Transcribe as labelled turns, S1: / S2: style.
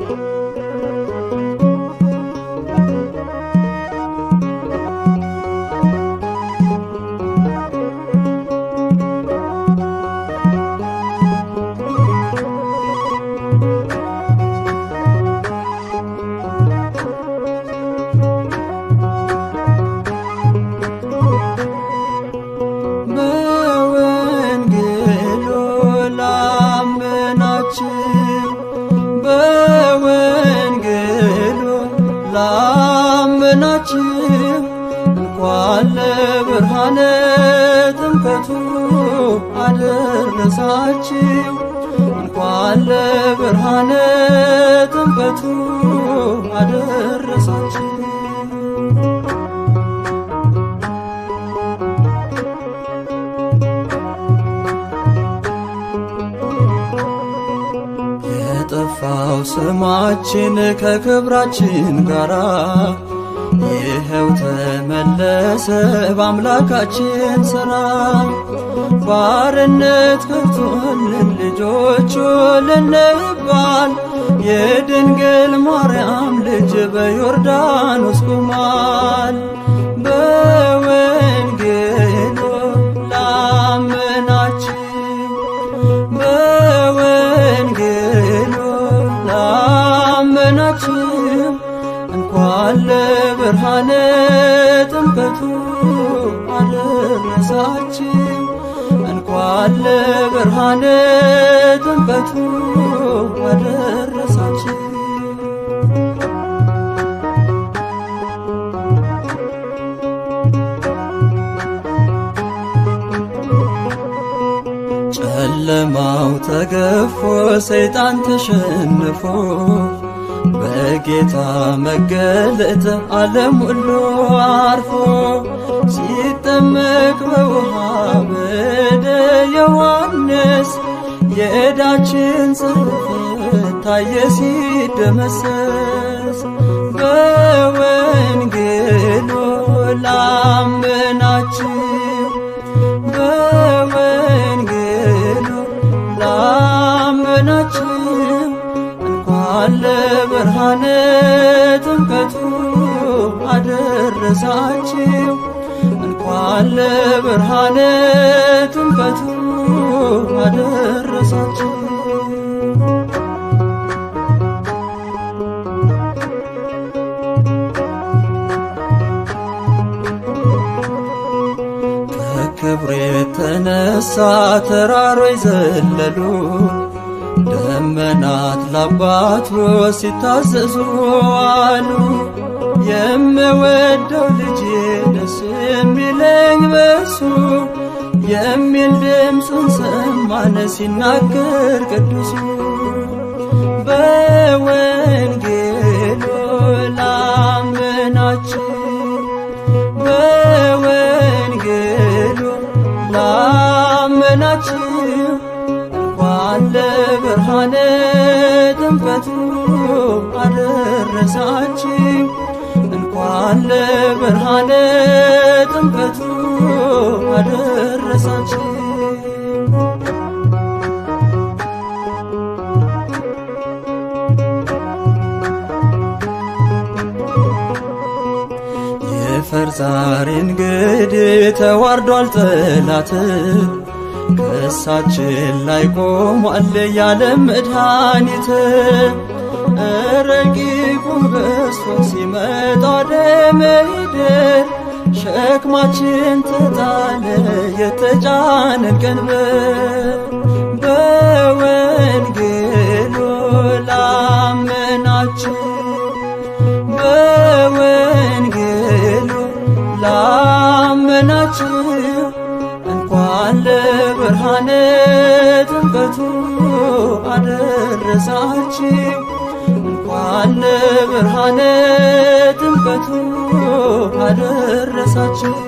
S1: በወንጌሉ ላመናችሁ በወንጌሉ ላመናችሁ እንኳን ለብርሃነ ጥምቀቱ አደረሳችሁ እንኳን ለብርሃነ ጥምቀቱ አደረሳችሁ የጠፋው ስማችን ከክብራችን ጋራ ይኸው ተመለሰ በአምላካችን ሥራ። ባርነት ከቶልን ልጆቹ ልንባል የድንግል ማርያም ልጅ በዮርዳኖስ ቆሟል። በወንጌሉ ላመናችሁ በወንጌሉ ላመናችሁ እንኳን ለብርሃነ ጥምቀቱ አደረሳችሁ እንኳን ለብርሃነ ጥምቀቱ አደረሳችሁ ጨለማው ተገፎ ሰይጣን ተሸንፎ በጌታ መገለጥ ዓለም ሁሉ አርፎ ሲጠመቅ በውሃ በደ ዮሐንስ የዕዳችን ጽሕፈት ታየ ሲደመሰስ በወንጌሉ ላመናችሁ በወንጌሉ ላመናችሁ እንኳን ለብርሃነ ጥምቀቱ አደረሳችሁ እንኳን ለብርሃነ ጥምቀቱ አደረሳችሁ ከክብር የተነሳ ተራሮች ዘለሉ ደመናት ለአባቱ ሲታዘዙ አሉ። የምወደው ልጄ ደስ የሚለኝ በሱ የሚል ድምፁን ሰማን ሲናገር ቅዱሱ በወንጌሉ ላመናችሁ በወንጌሉ ላመናችሁ እንኳን ለብርሃነ ጥምቀቱ አደረሳችሁ እንኳን ለብርሃነ ጥምቀቱ አደረሳችሁ የፈርዛሪ እንግዲህ ተዋርዷል ጠላት ከእሳችን ላይ ቆሟል ያለም መድኃኒት ረቂቁ በስቶ ሲመጣ ወደ ምድር ሸክማችን ተጣለ የተጫነን ቀንበር በወንጌሉ ላመናችሁ በወንጌሉ ላመናችሁ እንኳን ለብርሃነ ጥምቀቱ አደረሳችሁ እንኳን ለብርሃነ ጥምቀቱ አደረሳችሁ